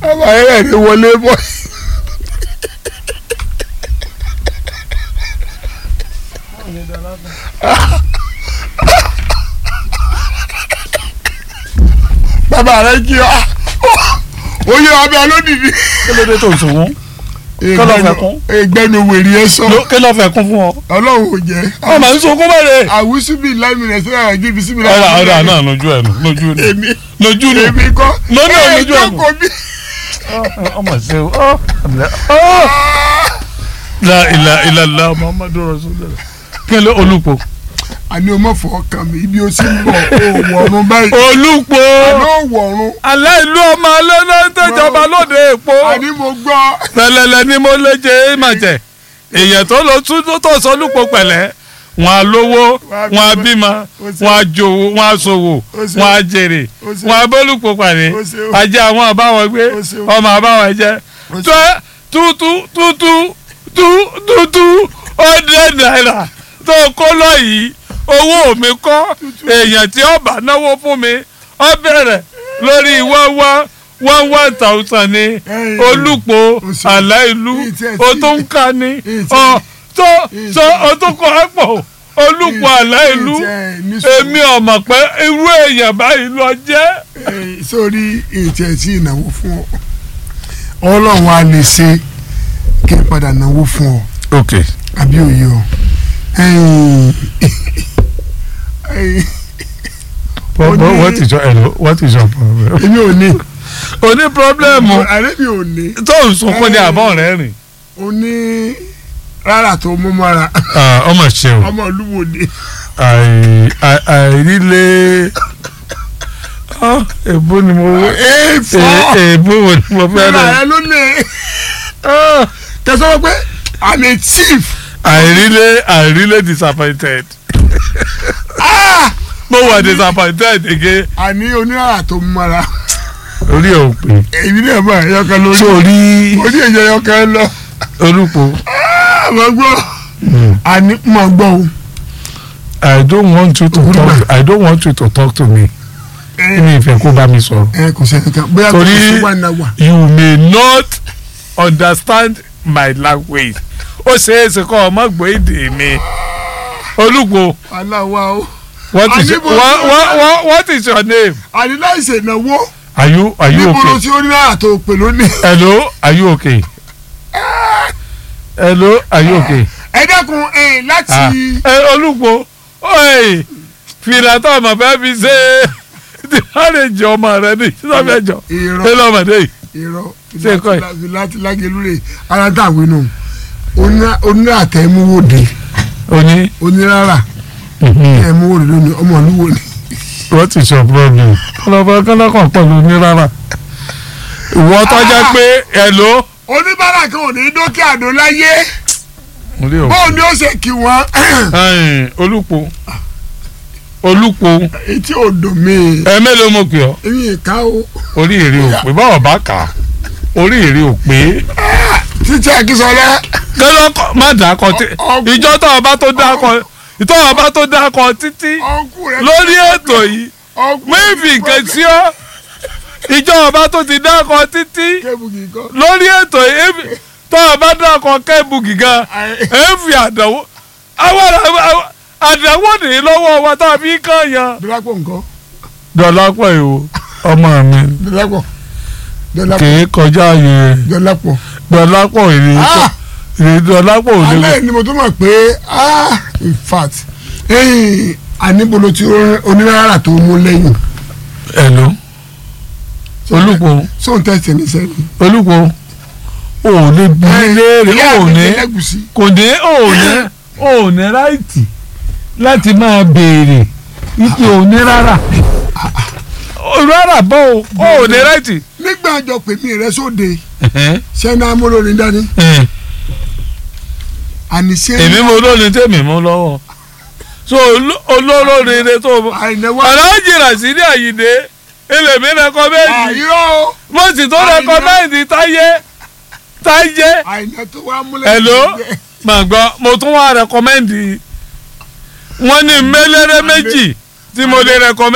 ọmọ ayẹyẹ ni wọlé bọ́. bàbá rẹ kí ọ oyè abẹ olódìdí. kí ló dé tó ń sunkún ló fẹ́ kún? ìgbẹ́nu wèrè ẹ sọ Ló- kí ló fẹ́ kún fún ọ. ọlọ́run ò jẹ́. ọmọ ń sunkún bẹ̀rẹ̀. àwùsù bíi láìmìnà sí àwọn jíbi sí mi ọ̀rà ọ̀rà náà lójú ẹ̀ nù lójú nù èmi lójú nù. èmi kọ́ Lọ́nà ẹ lójú ẹ̀ nù. jókòó bí. ọmọ ṣe o ọ ọ. la ilà ilà la muhammadu rasulillah. kí ló olùpọ̀. àní o mọ̀ fọ́ kàn mí ibi o ti ń bọ̀ o wọ̀run báyìí. olùpọ̀. àní o wọ̀run aláìlú ọmọ alẹ́nà tẹ̀jọba lóde èpo. àní mo gbọ́. pẹ̀lẹ́lẹ́ ni mo lè jẹ màjẹ èèyàn tó lọ tún tó tó sọlùpọ̀ pẹ̀lẹ́ wọn á lówó wọn á bímọ wọn á jòwó wọn á ṣòwò wọn á jèrè wọn á bólùpọ̀ pàdé ajé àwọn àbáwọn gbé ọmọ àbáwọn jẹ tó tútú tútú tú tútú ọdẹ náírà tó kó lọ yìí owó mi kọ́ èèyàn tí ó bá náwó fún mi ó bẹ̀rẹ̀ lórí wáwá one one thousand ni olùpọ̀ aláìlú o tó ń ka ni ọ tó tó o tó kọ ẹ pọ̀ olùpọ̀ aláìlú èmi ọmọ pé irú èèyàn báyìí lọ jẹ́. Eh, sórí ètò ẹtí ìnáwó fún ọ ọlọ́run á lè ṣe kí n padà náwó fún ọ ok àbí òye ọ. ẹ̀yin- ẹ̀yin, what, Ó ní- what is your hello what is your problem. èmi ò ní. o ní pírọ́blẹ́mù àrẹ mi ò ní. tó ń sunkún ní àbọ̀ rẹ̀ rìn. o ní rárá tó mú mọ́ra ọmọ ṣe o ọmọ olúwo ni. àì- àì- àìrílé Ah, èbó ni mo wé ẹ fọ́ èbó wo ni mo fẹ́ rárá rẹ̀ ẹ ló lè tẹ̀sán pé i'm a chief. àìrílé àìrílé disappointed Ah! mo wà disappointed again àní oníràrà tó mú mọ́ra orí ẹ̀ ò pé èmi náà bá ẹ̀yọkan lórí sórí orí èyí ẹ̀yọkan lọ. olùpọ̀ àmọ́ gbọ́ àní mọ̀ gbọ́ o. I don't want you to talk I don't want you to talk to me ẹ mi ìfẹ́ kó bá mi sọ̀rọ̀ ẹ kò sẹ́ni kan bóyá kò Torí- sí wà náà wà. you may not understand my language ó ṣeé ṣe kọ́ ọmọ gbọ́ èdè mi olùpọ̀ aláwa o. what is your Àníbo- what, what, what, what is your name àní láì ṣe ìnáwó are you are you níbo ló okay ti oníràrà tó pè lónìí. hello are you okay hello are you okay. ẹ dẹ́kun ẹ láti. Ah, ẹ olùkọ́ oye fìlà tó ọmọ fẹ́ fi ṣe ti àrèjì ọmọ rẹ ní sọfẹjọ irọ́ ẹ lọmọdé yìí irọ́ Ṣé nǹkan yìí? láti láti lágẹ̀lú rẹ̀ ara dàwé nù onírà tẹ̀múwòde oní. oníràrà tẹ̀múwòde lónìí ọmọ olúwo ni. what is your problem. kọlọfọ kọlọkàn pẹ̀lú ní rárá. ìwọ tọ́jà pé hello. oníbàárà kan ò ní dókè àdó láyé orí o. bóun ni ó ṣe kí wọn ẹ̀yin olùpọ̀ olùpọ̀ etí odò mi ẹ mélòó mo pè ọ́ èmi ìka o orí èrè ò pé báwo bá kà á orí èrè ò pé. títí akínsọlá kẹlọkọ má dákọ tí Ọkùn. ìjọ tó ọba tó dákọ ìtọ́ ọba tó dákọ títí ọkù rẹ lórí ètò yìí ọkù méjì nǹkan sí ọ ìjọ ọba tó ti dákọ títí kébùkì kan lórí ètò yìí èmi- tó ọba dákọ kẹ́bù gíga èéfì àdánwò àwọn àwọn- àdánwò nìyí lọ́wọ́ wa tá a fi kàn yan. dọlápọ̀ nǹkan dọ̀lápọ̀ ìwò ọmọ mi dọlápọ̀ dọlápọ̀ kìí kọjá ààyè rẹ̀ dọlápọ̀ dọ̀lápọ̀ èrè Ah! èrè dọ̀lápọ̀ ò lè alẹ́ ni mo tó mọ̀ pé ah in fact ẹ̀yìn àníbolo tí oníràrà tó mú lẹ́yìn ẹ̀lò olùpọ̀ sóun tẹ̀sí ní sẹ́yìn. olùkọ́ ò lè bí léèrè ò ní lẹ́gùsí kò ní ò ní ò ní ráìtì láti máa béèrè ike ò ní rárá rárá bọ́ o ò ní ráìtì. nígbà àjọ pèmí rẹ sóde sẹ́ni amúlòrin dání àníṣe èmi mo lóni tèmi mú lọ́wọ́ so oló- olólórin ni tó àìnáwó aláàjì Rasidi Àyìndé èlèmí rẹkọmẹ́ndì àìrọ́ o mo sì tó rẹkọmẹ́ndì táyé táyé àìná tó wá múlẹ̀ hello mà gbọ́ mo tún wá rẹkọmẹ́ndì wọ́n ní mẹ́lẹ́rẹ́ méjì tí mo lè rẹkọmẹ́ndì.